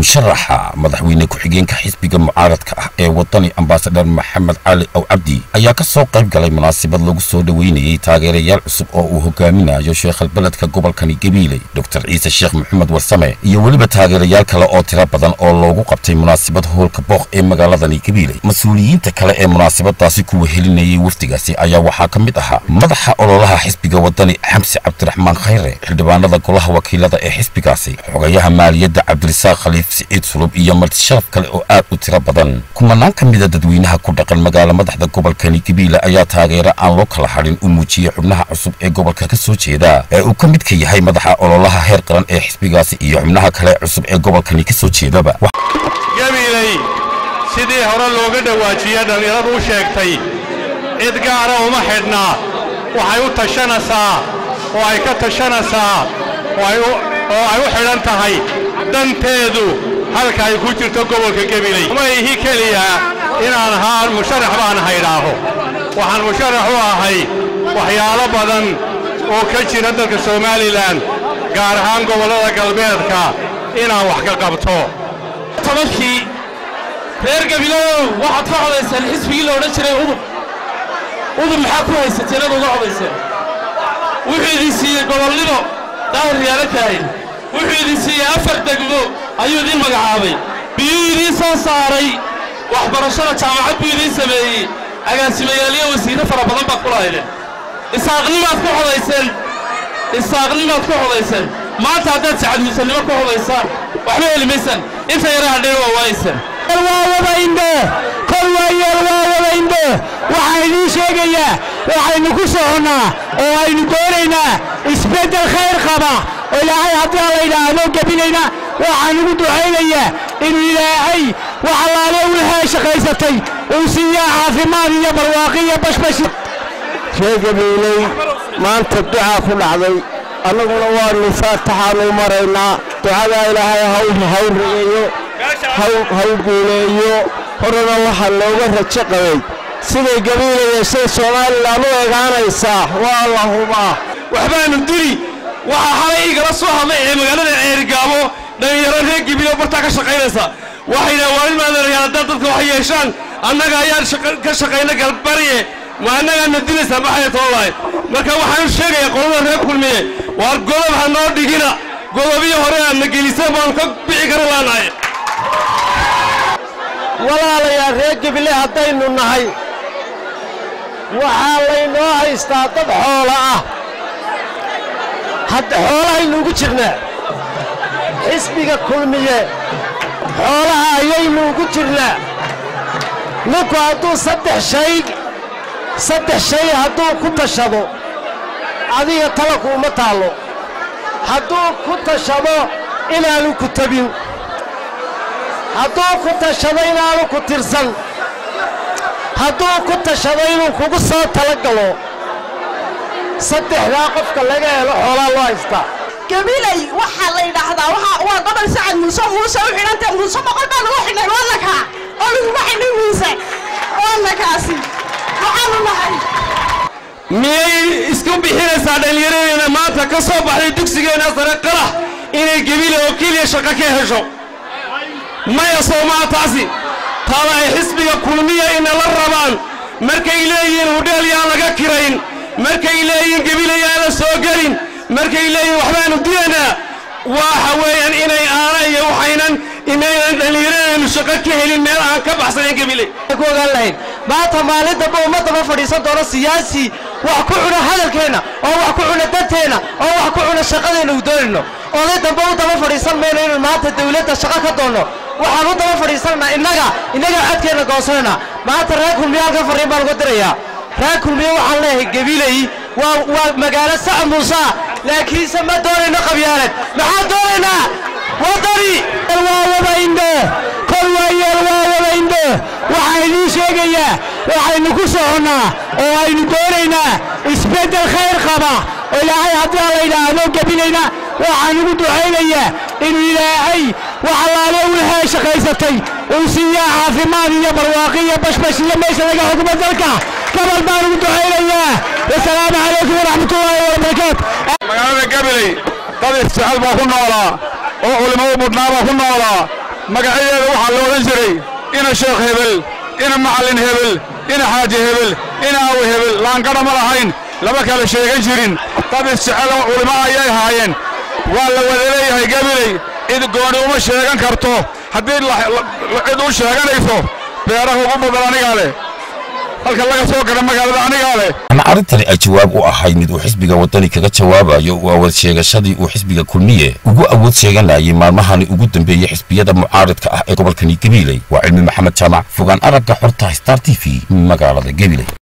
musharaxa madaxweyne ku-xigeenka xisbiga mucaaradka ah ee wadani ambasadar maxamed cali ow cabdi ayaa ka soo qayb galay munaasabad lagu soo dhoweynayey taageerayaal cusub oo uu hogaaminayo sheekhalbeledka gobolkani gabiiley doctor ciise sheekh maxamed warsame iyo weliba taageerayaal kale oo tiro badan oo loogu qabtay munaasabad hoolka booq ee magaaladani gabiiley mas-uuliyiinta kale ee munaasabadaasi kuwa helinayay wafdigaasi ayaa waxaa ka mid ahaa madaxa ololaha xisbiga wadani xamsi cabdiraxmaan khayre xildhibaanada golaha wakiilada ee xisbigaasi xogayaha maaliyadda cabdirisaaq khaliif siciid sulub iyo martisharaf kale oo aad u tiro badan kumanaan ka mida dadweynaha ku dhaqan magaala madaxda gobolkani gabiile ayaa taageero aan loo kala hadhin u muujiyey xubnaha cusub ee gobolka ka soo jeeda ee uu ka midka yahay madaxa ololaha heer qaran ee xisbigaasi iyo xubnaha kale cusub ee gobolkani ka soo jeedaba gabiiley sidii hore looga dhawaajiye dhallinyaradu u sheegtay cid gaara uma xidhnaa waxay u tashanaysaa oo ay ka tashanaysaa oo ay u xidhan tahay danteedu halka ay ku jirto gobolka gabiley ma ihi keliya inaan ahaa musharax baan haydhaaho waxaan musharax u ahay waxyaalo badan oo ka jira dalka somalilan gaar ahaan gobollada galbeedka inaan wax ka qabto tobankii reer gabilow waxaad ka codayseen xisbigii la odhan jiray udub udub maxaa ku haysateen ad uga codayseen wuxuu idin siiyey gobolnimo daahir yaala kaahin wuxuu idin siiyey afar degmo ayuu idin magacaabay biyuu idiin soo saaray waxbarashada jaamacad buu idiin sameeyey agaasimayaaliyo wasiirro fara badan baad ku lahaydeen isaaqnimaad ku codayseen isaaqnimaad ku codayseen maanta haddaad sacadmuusannimo ku codaysaan waxba heli maysaan inta yara hadheen waa waayaysaan waa wada indho kol waayeel waa wada indho waxaan idiin sheegayaa waxaynu ku soconnaa oo aynu doonaynaa isbeddel khayr qaba oo ilaahay haddii la yidhaahdo gebilayna waxaan ugu ducaynayaa inuu ilaahay wax allaale wixii shaqaysatay uu siiyaa caafimaad iyo barwaaqi iyo bashbashi reer gabiiley maanta ducaa ku dhacday annaguna waannu faataxaanu maraynaa ducadaa ilaahay haw rigeeyo haw guuleeyo horena waxaa looga rajo qabay siday gabiilaya siday somalilan u egaanaysaa waa la hubaa waxbaanu dili waxaa xalay igala soo hadlay ee magaalada ceerigaabo dhallinyaro reer gabiilo bartaa ka shaqaynaysa waxayna waalin maadanayaa haddaad dadka wax yeeshaan annaga ayaan ka shaqayna galbarye ma annagaadna dilaysaa maxay too lahayd marka waxaanu sheegayaa qolada reer kulmiye waar godob ha noo dhigina godobiyo hore aadna geliseen baanu ka bixi kara laanahay walaalayaal reer gabile haddaynu nahay waxaa laynoo haystaa dad xoola ah hadda xoolahaynu ugu jirnaa xisbiga kulmiye xoolaha ayaynu ugu jirnaa ninku hadduu saddex shay saddex shay hadduu ku tashado adiga talaku uma taallo hadduu ku tashado inaanu ku tabin hadduu ku tashado inaanu ku tirsan hadduu ku tashado inuu kugu soo tala galo saddexdaa qofka laga helo xoolaa loo haystaa gabilay waxaa la yidhaahdaa waa gobol sacad muuse muuse u xidhanta muuse boqol baa lagu xidhnay wadanka oo lagugu xidhnay muuse wadankaasi waxaanu nahay miyay isku bixinaysaa dhallinyaradeena maanta ka soo baxday dugsigeenna sare qarax inay gebile oo keliya shaqo ka hesho maya soomaa taasi taada ay xisbiga kulmiya inala rabaan markay leeyihiin hudheel yaan laga kirayn markay leeyihiin gebile yaana soo gelin markay leeyihiin waxbaanu dilaynaa waxa weeyaan inay aana iyo waxaynan inaynan dhallinyaradeenu shaqo ka helin meel aan ka baxsanayn gebile ku ogaan lahayn maanta maalin dambe ummaddaba fadhiisan doono siyaasi wax ku cuna hadalkeenna oo wax ku cuna danteenna oo wax ku cuna shaqadeenna uu doonayno oday dambe u daba fadhiisan mayno inuu maanta dawladda shaqo ka doonno waxaan u daba fadhiisananaa innaga innaga codkeenna goosanayna maanta reer kulmiye halkan farriin baan uga dirayaa reer kulmiye waxaan leeyahay gabiley waa waa magaalo sac muusa laakiinse ma doonayno qabyaalad maxaan doonaynaa waddani waa wada indho kol waayeel waa wada indho waxaan idiin sheegayaa waxaynu ku soconnaa oo aynu doonaynaa isbeddel khayr qaba oo ilaahay haddii la yidhaahdo gebilayna waxaan ugu ducaynayaa inuu ilaahay wax allaale wixii shaqaysatay uu siiyaa caafimaad iyo barwaaqi iyo bashbash iyo meesha laga xukumo dalka gabal baan ugu ducaynayaa wasalaamu calaykum waraxmatullaahi wabarakaatu magaalada gabiley dad isjecel baa ku noolaa oo culimmadu mudhnaa baa ku noolaa magacyadeeda waxaa la odhan jiray ina sheekh hebel ina macallin hebel ina xaaji hebel ina awi hebel laangadha ma lahayn lama kala sheegan jirin dad isjecelo culimo ayay haayeen waa la wada leeyahay gabiley cid gooni uma sheegan karto haddii cid u sheeganayso beeraha ugu badan anigaa leh halka laga soo gara magaalada anigaa leh waxaana arrintani ay jawaab u ahayd mid uu xisbiga waddani kaga jawaabayo uu awood sheegashadii uu xisbiga kulmiye ugu awood sheeganayay maalmahani ugu dambeeyey xisbiyada mucaaridka ah ee gobolkani gabiley waa cilmi maxamed jaamac fogaan aragga xorta star t v magaalada gabiley